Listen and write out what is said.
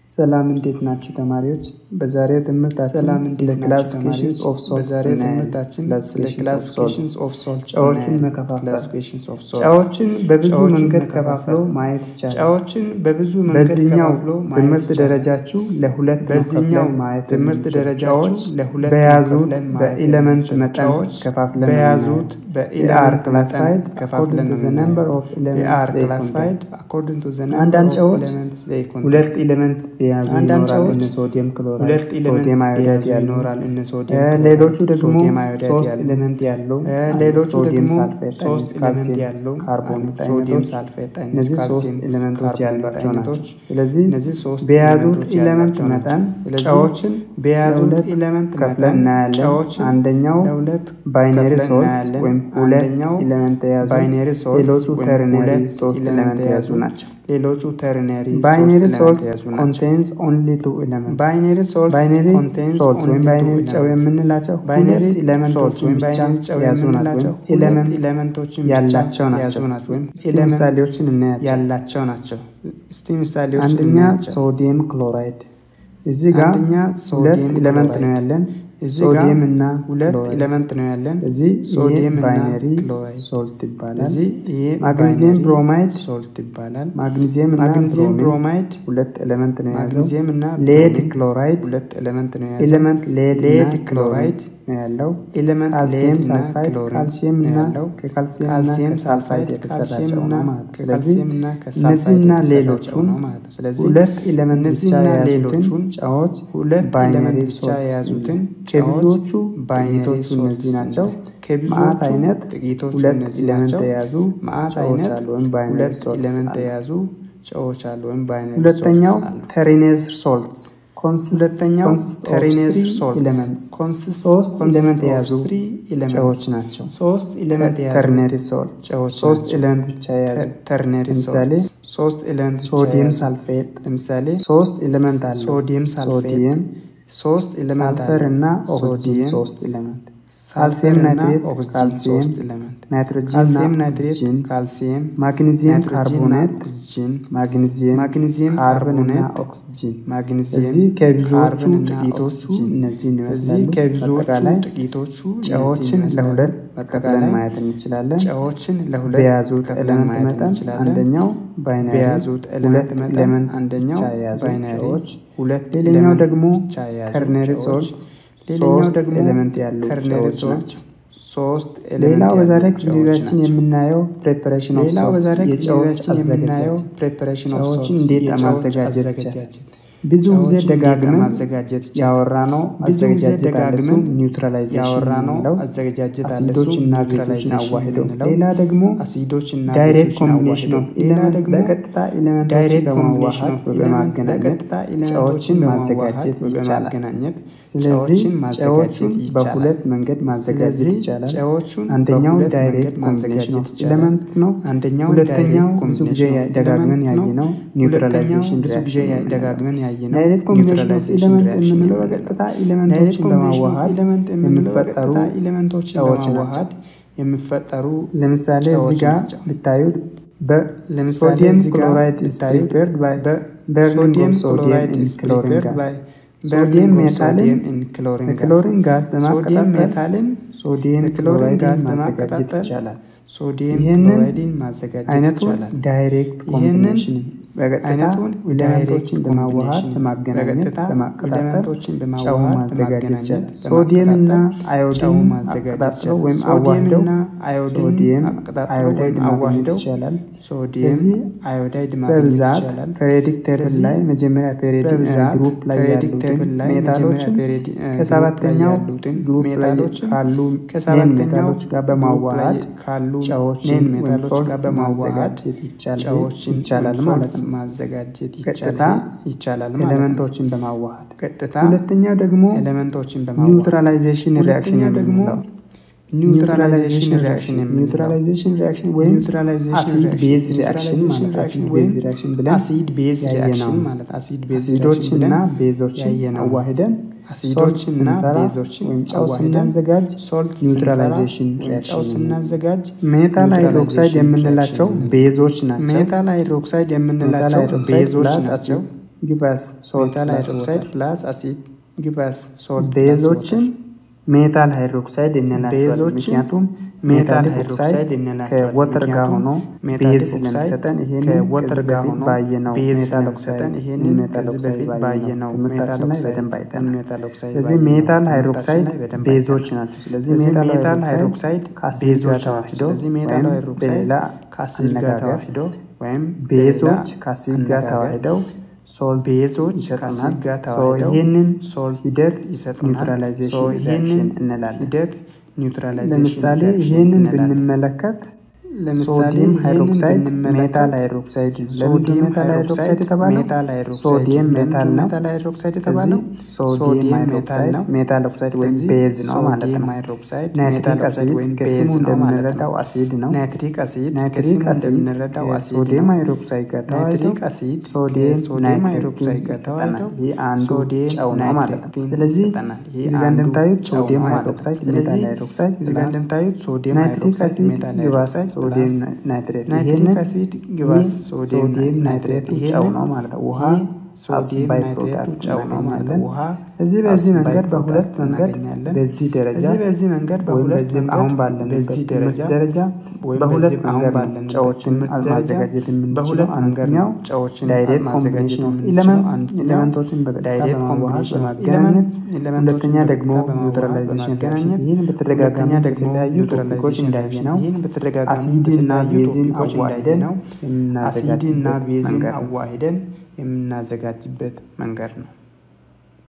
ሰላም እንዴት ናችሁ ተማሪዎች? በዛሬው ትምህርታችን ሰላም ስለ እንዴት ናችሁ ክላሲፊኬሽንስ ተማሪዎች? ኦፍ ሶልትስ በዛሬው እናያለን። ትምህርታችን ስለ ክላሲፊኬሽንስ ኦፍ ክላሲፊኬሽንስ ሶልትስ ኦፍ ሶልትስ ጨዎችን እናያለን። መከፋፈል ክላሲፊኬሽንስ ኦፍ ሶልትስ ጨዎችን በብዙ ጨዎችን መንገድ መከፋፈል ከፋፍለው ማየት ይቻላል። ጨዎችን በብዙ መንገድ በዚህኛው ከፋፍሎ ማየት ትምህርት ይቻላል። ደረጃችሁ ለሁለት በዚህኛው ከፍለን ማየት ትምህርት የምንችል ደረጃችሁ ጨዎች ለሁለት በያዙት ከፍለን ማየት በኤሌመንት የምንችል መጠን ጨዎች ከፋፍለን በያዙት are በኤሌመንት classified መጠን ከፋፍለን according to the ነው number of they elements are they classified contain. according to the number አንዳንድ of ጨዎች elements they contain. ሁለት ኤሌመንት የያዙ አንዳንድ ይኖራል። ጨዎች እነ ሶዲየም ክሎራይድ፣ ሁለት ኤሌመንት ሶዲየም አዮዳይድ የያዙ ያሉ ይኖራል እነ እ ሶዲየም ክሎራይድ፣ ሌሎቹ ደግሞ ሶዲየም አዮዳይድ ሶስት ያሉ ኤሌመንት ያለው እ አሉ። ሌሎቹ ሶዲየም ደግሞ ሳልፌት ሶስት አይነት፣ ኤሌመንት ካልሲየም፣ ያለው ካርቦኔት አሉ። ሶዲየም አይነቶች ሳልፌት አይነት፣ እነዚህ ሶስት ካልሲየም፣ ኤሌመንቶች ካርቦኔት ያሏቸው ናቸው። አይነቶች ስለዚህ እነዚህ ሶስት በያዙት ኤሌመንቶች ኤሌመንት ያሏቸው መጠን ናቸው። ስለዚህ ጨዎችን በያዙት ለሁለት ኤሌመንት ከፍለን መጠን እናያለን። ጨዎችን አንደኛው ለሁለት ባይነሪ ከፍለን ሶልትስ እናያለን። ወይም ሁለት አንደኛው ኤሌመንት የያዙ ባይነሪ ሶልትስ ሌሎቹ ወይም ተርነሪ ሁለት ሶስት ኤሌመንት ኤሌመንት የያዙ የያዙ ናቸው። ሌሎቹ ተርነሪ ባይነሪ ሶስት ኤሌመንት ሶልትስ የያዙ ናቸው። ኮንቴንስ ኦንሊ ቱ ኤሌመንት ባይነሪ ሶልትስ ባይነሪ contains ሶልት ወይም only two ባይነሪ ጨው elements። የምንላቸው ባይነሪ ሁለት ኤሌመንቶችን ወይም ብቻ ባይነሪ ጨው የያዙ ናቸው የምንላቸው ወይም ኤሌመንት ሁለት ኤሌመንቶችን ብቻ ያላቸው የያዙ ናቸው። ናቸው ወይም እስቲ ኤሌመንት ምሳሌዎችን እናያቸው። ያላቸው ናቸው። እስቲ ምሳሌዎች አንደኛ እናያቸው። ሶዲየም ክሎራይድ እዚህ ጋር አንደኛ ሁለት ሶዲየም ኤሌመንት ነው ክሎራይድ። ያለን እዚህ ጋር ሶዲየም እና ሁለት ክሎራይድ። ኤሌመንት ነው ያለን። እዚህ ሶዲየም ይሄ እና ባይነሪ ክሎራይድ። ሶልት ይባላል። እዚህ ይሄ ማግኒዚየም ባይነሪ ብሮማይድ ሶልት ይባላል። ማግኒዚየም እና ማግኒዚየም ብሮሚን ብሮማይድ ሁለት ኤሌመንት ነው የያዘው። ማግኒዚየም እና ሌድ ብሮሚን ክሎራይድ ሁለት ኤሌመንት ነው የያዘው። ኤሌመንት ሌድ ሌድ እና ክሎራይድ ክሎራይድ ነው ያለው። ኤሌመንት ካልሲየም ሌድ እና ሳልፋይድ ክሎሪን ካልሲየም ነው እና ያለው። ከካልሲየም እና ካልሲየም ከሳልፋይድ ሳልፋይድ የተሰራ ካልሲየም ጨው እና ነው ማለት ነው። ስለዚህ ከካልሲየም እና ከሳልፋይድ እነዚህና የተሰራ ጨው ሌሎቹን ነው ማለት ነው። ስለዚህ ሁለት ኤሌመንት ብቻ እነዚህና የያዙትን ሌሎቹን ጨዎች ሁለት ባይነሪ ኤሌመንት ብቻ ሶልትስ የያዙትን ከብዙዎቹ ባይነሪ ጥቂቶቹ እነዚህ ናቸው። ማአት ከብዙዎቹ አይነት ጥቂቶቹ ሁለት እነዚህ ኤሌመንት ናቸው። የያዙ ማአት ጨዎች አይነት አሉ ወይም ባይነሪ ሁለት ሶልትስ ኤሌመንት አሉ። የያዙ ጨዎች አሉ ወይም ባይነሪ ሁለተኛው ሶልትስ አሉ። ተሪኔዝ ሶልትስ ሁለተኛው ተሪኔዝ ሶልትስ ኤሌመንትስ ኮንሲስት ሶስት ኮንሲስት ኤሌመንት ኦፍ የያዙ three elements። ጨዎች ናቸው። ሶስት ኤሌመንት የያዙ ተርነሪ ሶልት ጨዎች ሶስት ናቸው። ኤሌመንት ብቻ የያዙ ተርነሪ ለምሳሌ ሶስት ኤሌመንት ብቻ ሶዲየም የያዙ። ሳልፌት ለምሳሌ ሶስት ኤሌመንት አለው። ሶዲየም ሳልፌት ሶዲየም ሶስት ኤሌመንት ሳልፈር እና ኦክሲጅን ሶዲየም ሶስት ኤሌመንት ሳልፈር ካልሲየም እና ናይትሬት ኦክሲጅን ካልሲየም ሶስት ኤሌመንት ናይትሮጂን ካልሲየም እና ናይትሬት ኦክሲጅን ካልሲየም ማግኒዚየም ናይትሮጂን እና ካርቦኔት ኦክሲጅን ማግኒዚየም ማግኒዚየም ካርቦን እና ካርቦኔት ኦክሲጅን ማግኒዚየም እዚህ ከብዙዎቹ ካርቦን እና ጥቂቶቹ ኦክሲጅን እነዚህን እዚህ ይመስላሉ። ከብዙዎቹ አጠቃላይ ጥቂቶቹ ጨዎችን እነዚህን ለሁለት ይመስላሉ። ከፍለን አጠቃላይ ማየት እንችላለን። ጨዎችን ለሁለት በያዙት ከፍለን ኤሌመንት ማየት መጠን እንችላለን። አንደኛው ባይናሪ በያዙት ሁለት ኤሌመንት መጠን ኤሌመንት አንደኛው ብቻ የያዙ ባይናሪ ጨዎች፣ ሁለት ሌላኛው ኤሌመንት ደግሞ ብቻ የያዙ ተርነሪ ጨዎች፣ ሶልት ሌላኛው ሶስት ደግሞ ኤሌመንት ያሉ ተርነሪ ጨዎች ሶልት ናቸው። ሶስት ሌላው ኤሌመንት በዛሬ ያሉ ክፍለ ጨዎች ጊዜያችን ናቸው። የምናየው ፕሬፓሬሽን ኦፍ ሌላው በዛሬ ሶልት የጨዎች ጊዜያችን የምናየው አዘገጃጀት ፕሬፓሬሽን ኦፍ ጨዎችን ሶልት እንዴት የጨዎች ማዘጋጀት ይቻላል። አዘገጃጀት ብዙ ጊዜ ጨዎችን እንዴት ደጋግመን ማዘጋጀት ይቻላል። ያወራ ነው ብዙ ጊዜ አዘገጃጀት አለ። ደጋግመን እሱም ኒውትራላይዜሽን ያወራ ነው የምንለው አዘገጃጀት አለ። አሲዶች እሱ እና ቤዞችን ኒውትራላይዜሽን አዋሂደው፣ የምንለው ሌላ ደግሞ አሲዶች እና ዳይሬክት ቤዞችን ኮምቢኔሽን አዋሂደው፣ ኦፍ ሌላ ኤሌመንት ደግሞ በቀጥታ ኤሌመንቶችን ዳይሬክት ኮምቢኔሽን በማዋሃድ ኦፍ በማገናኘት በቀጥታ ኤሌመንቶችን ጨዎችን በማዋሃድ ማዘጋጀት ይቻላል። በማገናኘት ስለዚህ ጨዎችን ማዘጋጀት ጨዎቹን ይቻላል። በሁለት መንገድ ማዘጋጀት ስለዚህ ይቻላል። ጨዎቹን አንደኛው በሁለት ዳይሬክት መንገድ ማዘጋጀት ኮምቢኔሽን ኦፍ ይቻላል። ኤሌመንት ነው። አንደኛው ሁለተኛው ዳይሬክት ብዙ ጊዜ ኮምቢኔሽን ኦፍ ደጋግመን ኤሌመንት ነው። ያየነው ሁለተኛው ኒውትራላይዜሽን ብዙ ጊዜ ሪያክሽን ደጋግመን ያየነው ዳይሬክት ኮምቢኔሽን ኦፍ ኒውትራላይዜሽን ኤሌመንት ሪያክሽን የምንለው የምንለው በቀጥታ ዳይሬክት ኤሌመንቶችን ኮምቢኔሽን ኦፍ በማዋሃድ ኤሌመንት የምንለው የሚፈጠሩ በቀጥታ ኤሌመንቶችን ጨዎች በማዋሃድ የሚፈጠሩ ለምሳሌ እዚህ ጨዎች ጋር ናቸው። ብታዩት ለምሳሌ በሶዲየም እዚህ ጋር ክሎራይድ is ብታዩት prepared by burning ሶዲየም of sodium ክሎራይድ in is chlorine prepared gas. by ሶዲየም burning of ሜታልን sodium in chlorine gas. በክሎሪን ጋዝ ሶዲየም በማቀጣጠል ሜታልን ሶዲየም በክሎሪን ክሎራይድን ጋዝ ማዘጋጀት በማቀጣጠል ይቻላል። ሶዲየም ይህንን ክሎራይድን ማዘጋጀት አይነቱን ይቻላል። ዳይሬክት ይህንን ኮምቢኔሽን በቀጥታ አይነቱን ዳይሬክት ኤሌመንቶችን በማዋሃድ ኮምቢኔሽን በማገናኘት በቀጥታ በማቀጣጠል ኤሌመንቶችን ጨው በማዋሃድ ማዘጋጀት በማገናኘት ይቻላል። በማቀጣጠል ሶዲየም እና ጨው አዮዲን ማዘጋጀት አቀጣጥለው ይቻላል። ወይም ሶዲየም አዋህደው እና አዮዲን ሶዲየም አቀጣጥለው አዮዳይድ ወይም ማግኘት አዋህደው ይቻላል። ሶዲየም እዚህ አዮዳይድ ማግኘት በብዛት ይቻላል። ፔሪዮዲክ ቴብል ስለዚህ ላይ መጀመሪያ ፔሪዮዲክ በብዛት ግሩፕ ላይ ፔሪዮዲክ ያሉትን ቴብል ላይ ሜታሎችን መጀመሪያ ፔሪዮዲ- እ፣ ግሩፕ ከሰባተኛው ላይ ያሉትን ግሩፕ ላይ ሜታሎችን ካሉ ሜን ከሰባተኛው ሜታሎች ጋር ግሩፕ በማዋሃድ ላይ ካሉ ጨዎችን ሜን ወይም ሜታሎች ጋር ሶልትስ በማዋሃድ ማዘጋጀት ይቻላል ጨዎችን ይቻላል ወይም ማለት ሶልትስ ነው። ማዘጋጀት ቀጥታ ይቻላል ይቻላል ማለት ነው። ኤሌመንቶችን በማዋሃድ ቀጥታ ሁለተኛው ደግሞ ኤሌመንቶችን በማዋሃድ ኒውትራላይዜሽን ሪያክሽን ሁለተኛው ደግሞ የምንለው ኒውትራላይዜሽን ሪያክሽን የምንለው ኒውትራላይዜሽን ሪያክሽን ወይም ኒውትራላይዜሽን አሲድ ቤዝ ሪያክሽን ኒውትራላይዜሽን ማለት አሲድ ሪያክሽን ቤዝ ወይም ሪያክሽን ብለን አሲድ ቤዝ ያየነው ሪያክሽን ነው። ማለት አሲድ ቤዝ አሲዶች ሪያክሽን እና ብለን ቤዞችን ያየነው ነው። አዋሂደን አሲዶች ሶልት እና ስንሰራ ቤዞችን ወይም ጨው አዋሂደን ስናዘጋጅ ሶልት ኒውትራላይዜሽን ስንሰራ ወይም ጨው ሪያክሽን ስናዘጋጅ ሜታል ሃይድሮክሳይድ ኒውትራላይዜሽን የምንላቸው ሪያክሽን ቤዞች ናቸው። ሜታል ሃይድሮክሳይድ ሜታል የምንላቸው ሃይድሮክሳይድ ቤዞች ፕላስ ናቸው። አሲድ ጊቫስ ሶልት ሜታል ሃይድሮክሳይድ ፕላስ አሲድ ጊቫስ ሶልት ቤዞችን ሜታል ሃይድሮክሳይድ እንላቸዋለን። ቤዞችን ምክንያቱም ሜታል ሜታል ሃይድሮክሳይድ ሃይድሮክሳይድ እንላቸዋለን። ከወተር ጋር ምክንያቱም ሆኖ ሜታል ቤዝ ሃይድሮክሳይድ ስለሚሰጠን ይሄንን ከወተር ከዚህ ጋር በፊት ሆኖ ባየነው ቤዝ ሜታል ስለሚሰጠን ኦክሳይድ ይሄንን ሜታል ከዚህ ኦክሳይድ በፊት ባየነው ባየነው ሜታል ትምህርታችን ላይ ኦክሳይድ በደንብ አይተናል። ሜታል ኦክሳይድ ስለዚህ ባየነው ሜታል ትምህርታችን ሃይድሮክሳይድ ላይ በደንብ ቤዞች አይተናል። ናቸው። ስለዚህ ስለዚህ ሜታል ሜታል ሃይድሮክሳይድ ሃይድሮክሳይድ ከአሲድ ጋር ቤዞች ናቸው። ተዋህዶ ስለዚህ ሜታል ወይም ሃይድሮክሳይድ በሌላ ከአሲድ ጋር አነጋገር ተዋህዶ ወይም ቤዞች በሌላ ከአሲድ ጋር አነጋገር ተዋህደው ሶልት ቤዞች ይሰጡናል። ከአሲድ ጋር ሶ ተዋህደው ይህንን ሶልት ሂደት ይሰጡናል። ኒውትራላይዜሽን ሶ ይህንን ሪአክሽን እንላለን። ሂደት ኒውትራላይዜሽን ለምሳሌ ሪአክሽን ይህንን እንላለን። ብንመለከት ለምሳሌ ሶዲየም ይህንን ሃይድሮክሳይድ ብንመለከት ሜታል ሃይድሮክሳይድ ነው። ለምንድን ነው ሶዲየም ሜታል ሃይድሮክሳይድ የተባለው? ሜታል ሃይድሮክሳይድ ሶዲየም ለምንድን ሜታል ነው ነው። ሜታል ሃይድሮክሳይድ የተባለው ስለዚህ ሶዲየም ሜታል ሃይድሮክሳይድ ነው። ሜታል ኦክሳይድ ወይም ስለዚህ ቤዝ ነው ማለት ሶዲየም ነው። ሃይድሮክሳይድ ናይትሪክ ሜታል ኦክሳይድ አሲድ ወይም ከስሙ ቤዝ ነው ማለት እንደምንረዳው ነው። አሲድ ነው። ናይትሪክ አሲድ ናይትሪክ ከስሙ አሲድ እንደምንረዳው አሲድ ከሶዲየም ነው። ሃይድሮክሳይድ ጋር ተዋህዶ ናይትሪክ አሲድ ሶዲየም ከሶዲየም ናይትሪክ ሃይድሮክሳይድ ጋር ይሰጠናል። ተዋህዶ ይህ አንዱ ሶዲየም ጨው ነው ማለት ነው። ናይትሪክ ስለዚህ ይሰጠናል። ይህ እዚህ ጋር አንዱ እንደምታዩት ጨው ሶዲየም ነው ማለት ነው። ሃይድሮክሳይድ ሜታል ስለዚህ ሃይድሮክሳይድ እዚህ ጋር ፕላስ እንደምታዩት ሶዲየም ናይትሪክ ሃይድሮክሳይድ አሲድ ሜታል ግባስ ሃይድሮክሳይድ ሶዲየም ፕላስ ናይትሬት ናይትሪክ ይህንን አሲድ ግባስ ይህ ሶዲየም ሶዲየም ናይትሬት ናይትሬቱ ጨው ነው ማለት ነው። ውሃ ሶዲየም አስባይ ናይትሬቱ ፕሮዳክት ጨው ነው ማለት ነው። እናገኛለን። ውሃ እዚህ በዚህ አስባይ መንገድ በሁለት ፕሮዳክት መንገድ እናገኛለን። በዚህ ደረጃ እዚህ በዚህ መንገድ ወይም በሁለት በዚህ መንገድ አሁን ባለንበት በዚህ ትምህርት ደረጃ ደረጃ ወይም በሁለት በዚህ አሁን መንገድ ነው ባለንበት ጨዎችን ትምህርት ደረጃ ማዘጋጀት የምንችለው። በሁለት መንገድ ነው አንደኛው ጨዎችን ዳይሬክት ማዘጋጀት ኮምቢኔሽን ኦፍ የምንችለው። ኢለመንት አንደኛው ኤሌመንቶችን በቀጥታ ዳይሬክት በማዋሃድ ኮምቢኔሽን ኦፍ በማገናኘት ኤሌመንት ሁለተኛ ኤሌመንቶችን ደግሞ በቀጥታ በማዋሃድ ኒውትራላይዜሽን በማገናኘት ይህን በተደጋጋሚ ሁለተኛ ደግሞ በተለያዩ ቶፒኮች ኒውትራላይዜሽን እንዳየ ነው ይህን በተደጋጋሚ አሲድ እና በተለያዩ ቤዝን ቶፒኮች እንዳየ አዋህደን ነው አሲድ እና የምናዘጋጅበት ቤዝን መንገድ ነው። አዋህደን የምናዘጋጅበት መንገድ ነው።